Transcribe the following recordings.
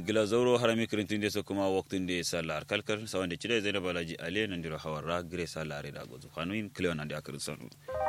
gila zauro harami kirintin so kuma waktun de salar kalkar sawan de chide zainab balaji ale nan diro hawara gre salare da gozo hanuin cleon ande akrin sonu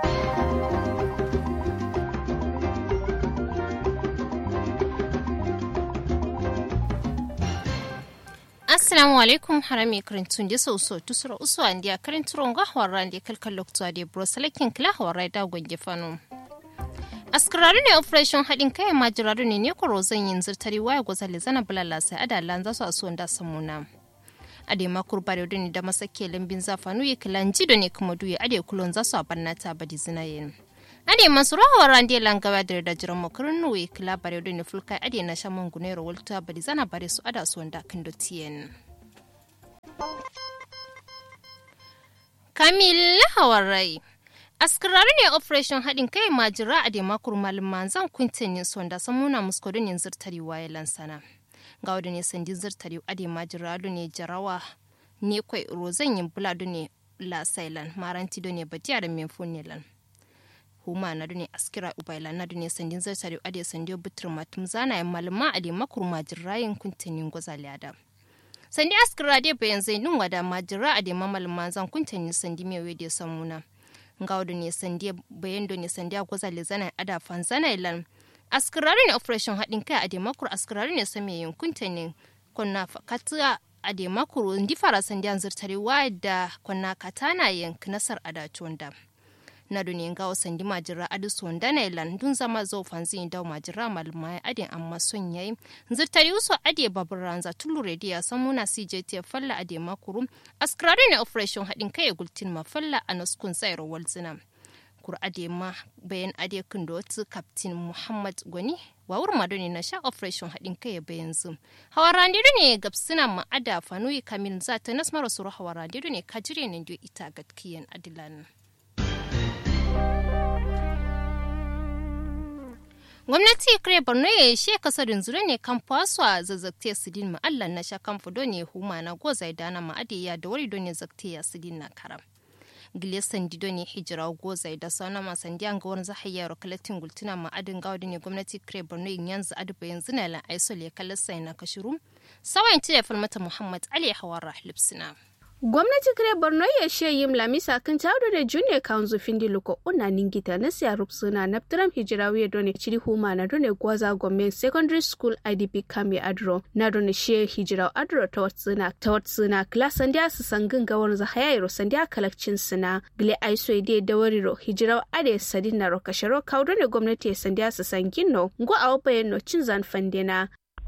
assalamu alaikum harami karintun da sau so tusura usu an dia karinturon ga hawara da kalkal lokta da brosalakin kila hawara da gwange fano askararu ne operation haɗin kai majiraru ne ne kwaro zan yin zirtari waya gwazali zana bulala sai adalan za su a suwan da samuna ade makur bare ne da masake lambin zafanu ya kilan jido ne kuma duye ade kulon za su a barnata badi zinayen ade masu rahawar rande langawa da da jiran makarin nuwe kila bare ne fulkai ade na shan mangunero walta badi zana bare su ada suwan da kan dotiyen kamil hawarai askirari ne operation haɗin kai majira a demakur malin manzan kwintin yin sonda samuna muskodin yin zirtari waye lansana ga wadda ne sandi zirtari a da majira ne jarawa ne kwai rozan yin buladu ne la sailan maranti do ne batiya da menfo ne lan huma na ne askira ubaila na ne sandin zirtari a da sandi butur matum zana yin malama a demakur majira yin kwintin yin gwazali adam sandi askira dai bayan zai nun wada majira a da mamal manzan kwintin yin sandi mewe da samuna ngawdo ne sandiya bayan do ne sandiya goza le zana ada fan zana ilan askirari ne operation haɗin kai a demakur askirari ne same yankunta ne konna fakatuwa a demakur ndi fara sandiya zirtare wa da konna katana yank nasar ada chonda na do ne ngawo sandi majira adu sonda na ilan dun zama zo fanzi da majira malma adin amma son yayi zirtare uso ade babur ranza tulu rediya samuna CJT falla ade makuru askrari ne operation hadin kai gultin ma falla anaskun sayar walzina kur ade ma bayan ade kundo tu captain Muhammad Gwani wawur madoni na sha operation hadin kai bayan zum hawarande ne gabsina ma ada fanuyi kamin za ta nasmara suru hawarande ne kajire ne ita gatkiyan adilan gwamnati kare borno ya yi she kasarin zure ne kan faso a zazzakte sidin ma'allan na sha kan fudo ne huma na goza dana ma'adiya da wari don ne zakte ya sidin na karam gile sandi don ne hijira goza da sauna ma sandi an ga wani zahayya rokalatin gultuna ma'adin gawadi ne gwamnati kare borno yin yanzu aduba yanzu na lan aisol ya kalli sai na kashiru sawayin tiya falmata muhammad ali hawara lipsina. gwamnati kire borno ya she yim lamisa kan tawdo da junior council findi loko una ningita na siya rupsuna na ptram hijirawi done chiri huma na done gwaza gome secondary school idp kame adro na done she hijiraw adro tawatsuna tawatsuna class sandia su sangin gawar za hayairo sandia kalakcin suna gile aiso ide da wariro hijiraw ade sadin na rokasharo kawdo ne gwamnati ya sandia su sangin no ngo awpa no cin zan fandena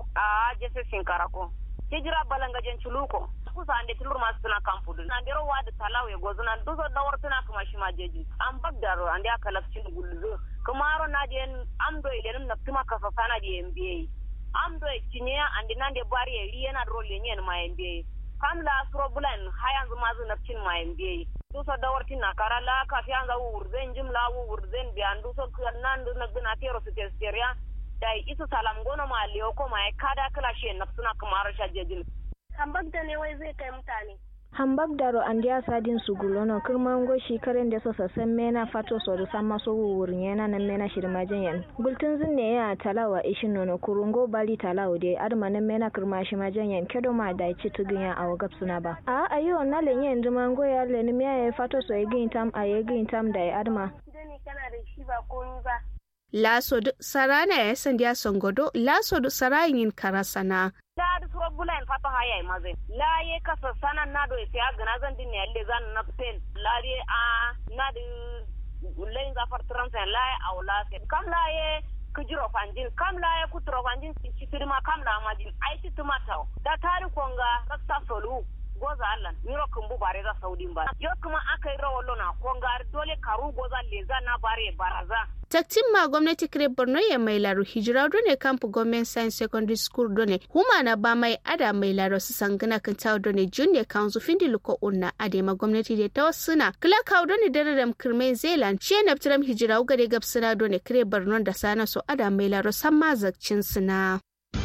a jese sinkarako hijira balangajen chuluko kusa ande tilur masu tuna kampudu na ndero wada talawe gozo na duzo dawar tuna kuma shi ma jeji an bagdaro ande aka lafcin gulzo kumaro na je amdo ilenum na tuma kasa sana di MBA amdo cinye ande nande bari e yana role nyen ma MBA kam la suro bulan hayan zuma zu nafcin ma MBA duso dawar tina kara la ka fi an za wurzen jimla wurzen bi an duso nan du na gina tero su testeria dai isu salam gono ma liyo ko ma kada kala shi nafsuna kumaro sha jejin hambak da ne wai zai kai mutane. hambak daro an dia sadin su gulono kirman goshi karen da sosa san mena fato so da sama so wurin yana nan mena shirma janyan bultun zinne ya talawa ishin nono kurungo bali talawa de adma nan mena kirma shi ma janyan kedo ma da ci tugin ya awo gap suna ba a ayo na le yen duma ngo ya le ni ya fato so egin tam a egin tam da adma dani kana da shi ba komi ba laso sarana ya sandiya songodo laso sarayin karasana da suro bulan fato haya maze la ye kasa sana na do se agana zan din ne alle zan na pen la ye a na de lain za far transa la aw la se kam la ye kujiro fanjin kam la ye kutro fanjin citirma kam la majin ai cituma taw da tari konga raksa solu goza allan miro kumbu bare za saudin ba yo kuma aka yi rawalo na konga dole karu goza leza na bare baraza taktin ma gwamnati kire borno ya mai laro hijira done kampu government science secondary school done huma na ba mai ada mai laro su sangana kan tawo done junior council findi luko unna ade ma gwamnati da ta suna kila kawo done dare da kirmai zealand ce na fitiram hijira ugare gab suna done kire borno da sana so ada mai laro san ma zakcin suna.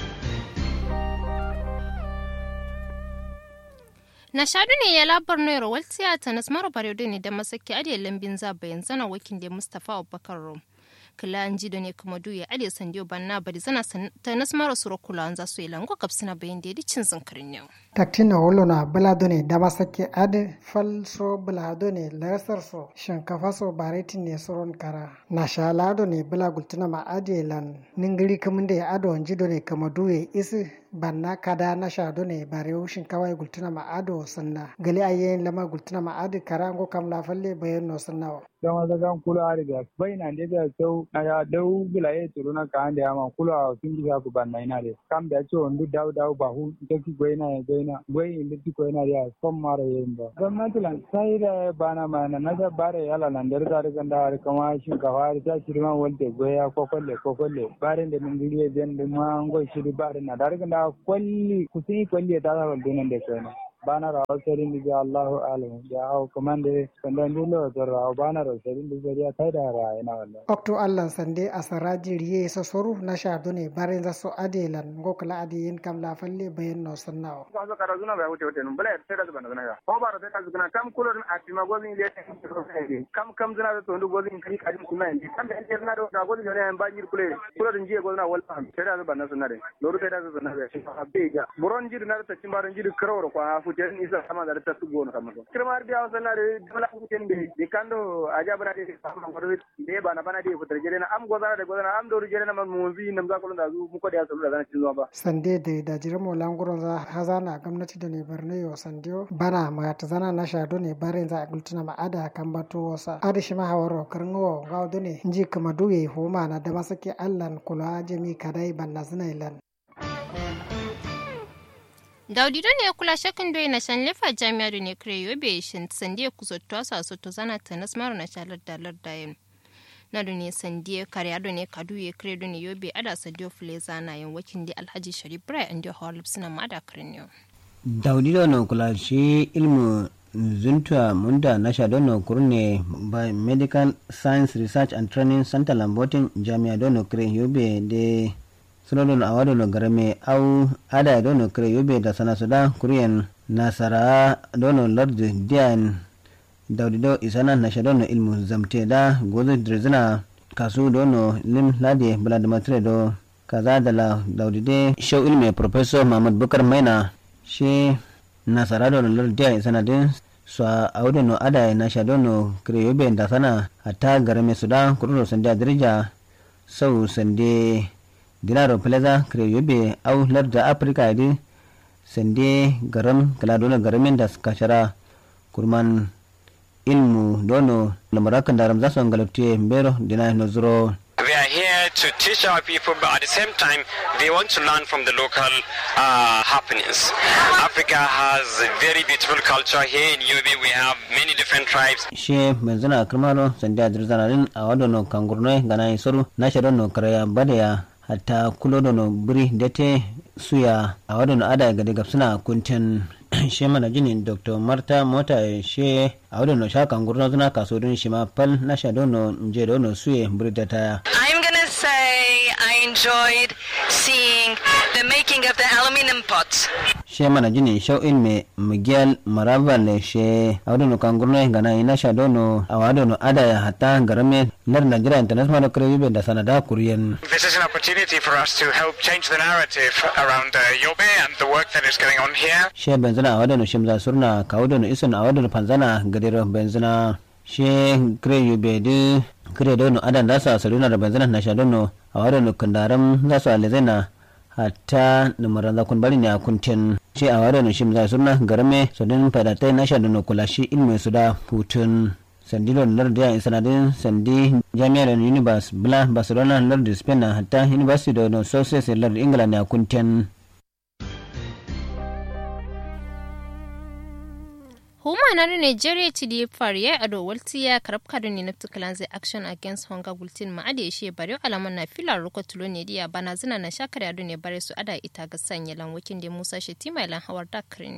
na shadu ne ya labar no rawal tiyata na smaro bare ne da masaki ade lambin za bayan zana wakin da mustafa abubakar rom kila an ji da ne kuma duya ade sandiyo banna bari zana ta nasmara suro kula an za su yi lango kapsina bayan da ya cin zinkirin yau. taktina wolona buladone dabasake ade falso buladone lasarso shinkafaso baretine soron kara na shaladone bula gultuna ma ade lan ningiri kamunde ado njidone kama duye isi banna kada na shadone barewu shinkawa gultuna ma ado sanna gali ayen lama gultuna ma ade kara ngo kam la falle bayen no sannawa dama da kan kula ari da bai na da da sau na ya dau bila ye turu na kan da ma kula sun ji ku ban na ina de kam da ce ondu dau dau ba hu ta ki goyi na goyi na goyi inda ki goyi na ya son mara yin ba gwamnati lan sai da bana ma na na da bare yala nan da da da da har kama shin ka har ta shirma wanda goya ko kolle ko kolle bare da mun giliye den da ma ngoy shiri bare na da da kwalli kusin kwalli da da nan da kai na bana rawa serin da Allahu alam ya hau kamande sandan dilo da rawa bana rawa serin da zariya kai da rawa ina wallahi okto allan sande asaraji riye so soru na sha done bare za so adelan ngokla adiyin kam la falle bayen no sannawo ko so kara zuna ba wuce wuce nun bala sai da zuna zuna ya ko bara sai da zuna kam kulor a tima gozin le kam kam zuna da tondu gozin kai kadin kuma ndi kam da injer na do da gozin ne an bajir kule kulor njiye gozina wal fam sai da zuna zuna de loru sai da zuna da shi ha beja buron jir na ta cimbaran jir krawro ko ha futen isa sama da ta tugo no kamar kirmar biya wasan na da dala futen de de kando aja bana de sama ko de bana bana de futar jere na am gozana de gozana am do jere na munzi nam za ko da zu muko da su da zan cin zuwa ba sande da da jire mo languron za hazana gwamnati da ne barne yo sandiyo bana ma ta zana na shado ne bare za gultuna ma ada kan bato wasa ada shi ma hawaro karngo gawo ne nji kama duye homa na da masake allan kula jami kadai banna zinailan daudi don ne kula shakin doyi na shan lefa jami'a da ne kire yobe shin sandiya kusotuwa su a soto zana ta nasmaru na shalar dalar dayin na da ne sandiya kare ado ne kadu ya kire da ne yobe ada sandiya fule zana yin wakin da alhaji sharif brai an da hawar suna ma da kirin yau. daudi don ne kula shi ilmu zuntua munda na sha don kurne by medical science research and training center lambotin jami'a don kire yobe da sunodon a wadono garame au ada dono kire yobe da sana suda kuriyan nasara dono lardu diyan daudido isana na shadono ilmu zamte da gozo drizina kasu dono lim ladi bladimatre do kaza da la daudide show ilmi professor mahmud bukar maina shi nasara dono lardu diyan isana din so a wadono ada na shadono kire yobe da sana hatta garame suda kurudo sanda dirija sau sande dinaro plaza kre yobe au larda afrika di sende garam kala dona garamin da kashara kurman ilmu dono lamarakan daram za su galakte mbero dina no zuro We are here to teach our people, but at the same time, they want to learn from the local uh, happenings. Africa has a very beautiful culture. Here in Yobe, we have many different tribes. She benzina kirmalo sanda dirzanarin a wadono kangurnoi gana isoru na shadono karaya badaya hatta kulodono buri dete suya a wadono ada ga daga suna kuntin she mana jinin dr marta mota she a wadono shakan gurno suna kaso don shi ma fal na shadono nje dono suye buri data I'm gonna say I enjoyed seeing the making of the aluminum pots. she mana jini shau'in me miguel maraval she a wadono kangurno gana ina shadono a wadono ada ya hatta garame lar najira international kare da sanada kuriyan This is an opportunity for us to help change the narrative around uh, Yobe and the work that is going on here. she benzina a wadano shimza surna ka wadano ison a wadano panzana gadiro benzina she kre yube de kre dono adan da sa saruna da benzina na sha dono a wadano kandaram za su alizena hatta numaran zakun bari ne a kuntin she a wadano shimza surna garame sodin fadatai na sha dono kula shi ilmi su da hutun sandilo lardi a sanadin sandi jami'ar univers bla barcelona lardi spain hatta university da no success lardi england ne a kuntin huma na nigeria ci di fariya a dowalti ya karab kado ne na tukalan zai action against hunger gultin ma ade shi bare alaman na filar ruko tulo ne diya bana zina na shakar yado ne bare su ada ita ga sanya lanwakin da musa shetima ilan hawar da yau.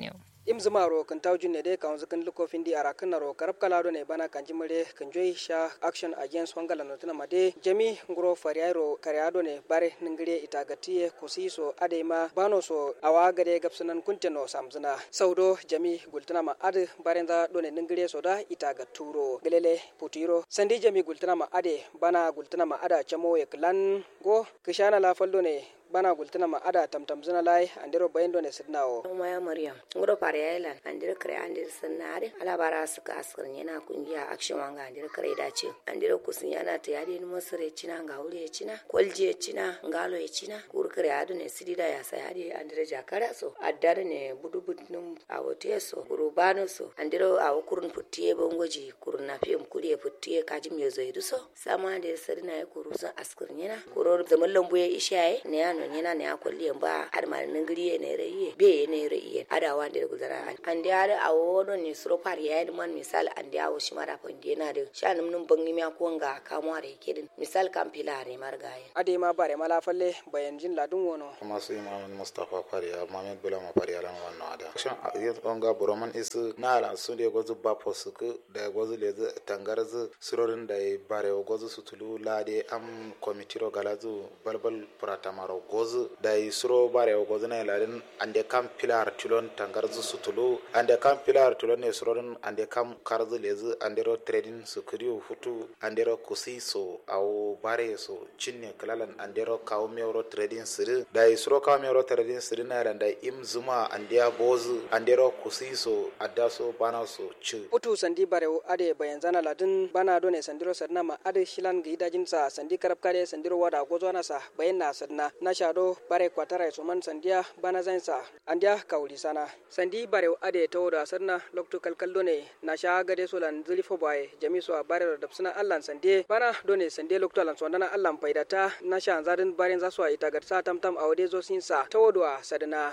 im zumaro kan tawjun ne de kan zukan luko findi ara kan ro karab kala do ne bana kan jimare kan joy sha action against wangala no tuna made jami nguro fariaro kariado ne bare ningire itagatiye kusiso adema bano so awa gade gapsunan kunteno samzuna saudo jami gultuna ma ad barenza do ne ningire so da itaga turo gelele putiro sandi jami gultuna ma ade bana gultuna ma ada chamo ye klan go kishana la faldo ne bana gultuna ma ada tamtam zina lai andiro bayendo ne sidnawo maya maryam ngoro pare island andiro kare andiro sanare ala bara suka askar yana kungiya action wanga andiro kare dace andiro kusun yana ta yadi ni masare cina ga wuri ya cina kwalje cina ngalo ya cina kur kare adu ne sidida ya sa yadi andiro jakara so addar ne budu budnum a wote so kuru bano so andiro a kurun puttiye bongoji kurun na fiyam kuriye puttiye kajim yo zoidu so sama andiro sadina ya kuru sun askar yana kuro zaman lambu ya ishaye ne yano non yana ne akolli ba ar mal ningri ne re be ne re ye ada wande de gudara ande ada awo don ni suro par ya man misal ande awo shimara pande na de shanum num bangi mi ko nga kamware kedin misal kam pilare margaye ade ma bare mala falle bayan jin ladun wono kuma su imam mustafa fariya mamed bulama fariya lan wannan ada shan yet onga boroman is na ala sun de gozu ba posuku da gozu le tangarzu surorin da bare gozu sutulu lade am komitiro galazu balbal pratamaro gozu da suro bare gozu na ladin ande kam pilar tulon tangarzu sutulu ande kam pilar tulon ne surorin ande kam karzu lezu ande ro trading sukuriu futu ande ro kusi so au bare so cinne kalalan ande ro kawo mewro trading siri da suro kawo mewro trading siri na da im zuma ande ya bozu ande ro kusi so adda so bana so ci utu sandi bare ade bayan zana ladin bana done sandiro sadna ma ade shilan ga idajin sa sandi karab kare sandiro wada gozo na sa bayan na sadna na shado bare kwatara so man sandiya bana zain sa andiya kauli sana sandi bare ade to da sadna lokto kalkal done na sha gade so lan zulifo baye jami so bare da suna allan sande bana done sande lokto lan so dana allan faidata na sha zadin bare za so ita garsa tamtam awde zo sin sa tawodwa sadna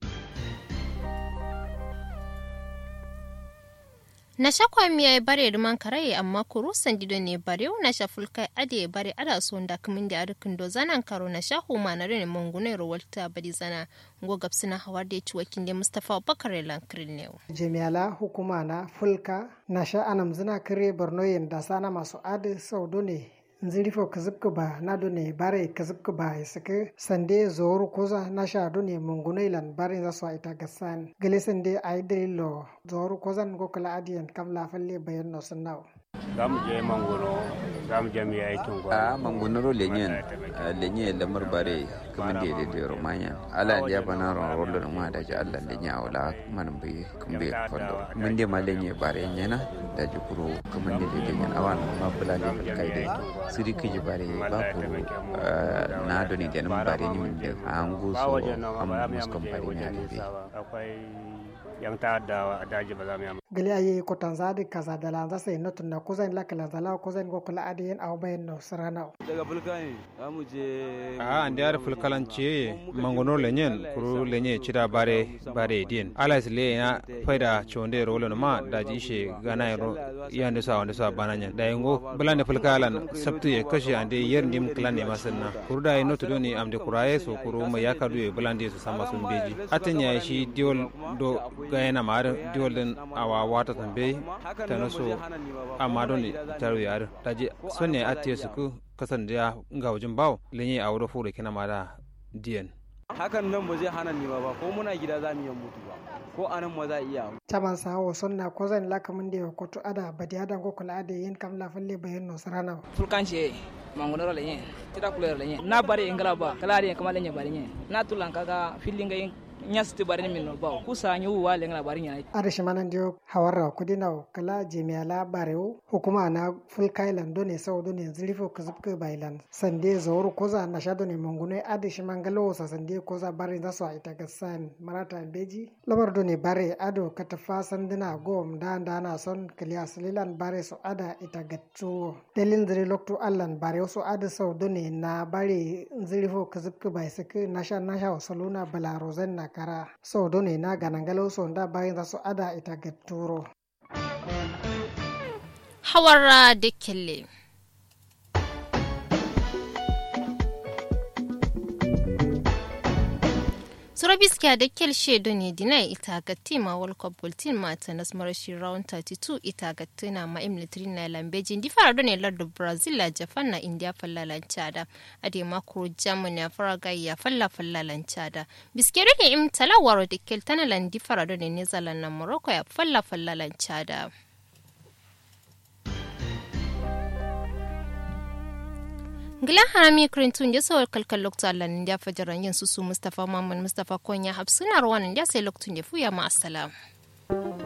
na shakwa miya ya bare ruman karaye amma kuru sandido ne bare na shafulkai ade ya bare ada so da kumin da arkin do zanan karo na shahu ma na rene mungune rowalta bari zana go gapsina hawar da ci wakin da mustafa bakar lankirin ne jami'ala hukuma na fulka na sha anam zina kare borno yin da sana masu adi saudo ne nzirifo kazibka ba na done bare kazibka ba isake sande zoru koza na sha done munguna ilan bare za su ita gasan gale sande ai dalilo zoru kozan go kala adiyan kam la falle bayan no sunnaw za mu je mangono za mu je mu yi aikin a mangonoro lenyen lenye lamar bare kuma da da da romanya ala ya bana ron rollo ma da ji Allah lenya wala man bai kun bai fallo mun de ma lenye bare nyana da ji kuro kuma da da lenyen awan ma bula ne kai da siri kiji bare ba ko na do ni da nan bare ni mun da an go so am muskon bare ne da akwai yan ta'adda a daji ba za mu yi gali aye ko tanzadi kaza da lanza sai no tunna ko zan lakala zala ko zan go kula adiyen aw bayen no sarana daga fulkani za mu je a ande ar fulkalan ce mangono lenyen kuru lenye cida bare bare din alas le na faida chonde rolo ma da ji she gana ro yande sa wande sa bananya da yango bulande fulkalan sabtu ye kashi ande yer nim klan ne masanna kuru da no to ni amde kuraye so kuru ma yakadu ye bulande su sama sun beji atin ya shi diol do gayana ma diol den awa wata tambe ta naso amma don taro yare ta je sonne a tiye su ku kasan da ga wajen bawo lenye a wurin fure kina ma da diyan hakan nan ba zai hana ni ba ko muna gida za mu yi mutu ba ko anan ma za iya taban sawo sonna ko zan laka mun da ko to ada badi ada go kula ada yin kam la falle bayan no sarana fulkan ce mangonoro lenye tira kulero lenye na bare ingala ba kala ari kamar lenye bare nye na tulan kaga filinga yin nyasti bari min no baw kusa nyu wa lenga bari nya ada shimanan dio hawarra kudina kala jemiya la bareu hukuma na full kailan done sau done zilifo kuzubke bailan sande zawur koza na shado ne mangune ada shimangalo sa sande koza bari za su ita gasan marata beji labar done bare ado katafa sandina gom da da na son kaliya salilan bare so ada ita gattu delin zire lokto allan bare so ada sau done na bare zilifo kuzubke bai sake nasha nasha wasaluna balarozan na kara so done na ganangalo so da bayan za su ada ita ga turo hawara da kelle Surabiskiya da kel shedo ne dina ita ga tima World Cup Bulletin mata na marashi round 32 ita ga tuna ma military na lambeji di fara do ne lardu Brazil la Japan na India fallalan chada ade makro Germany fara ga ya falla fallalan chada biske do ne im talawaro da kel tana lan di fara do ne Netherlands na Morocco ya falla fallalan chada Gila harami kirintun ya sawar kalkal lokta Allah ya fajaran yin su su Mustapha Muhammad Mustapha Konya Hafsuna Rawanin ya sai loktun ya fuya ma assalam.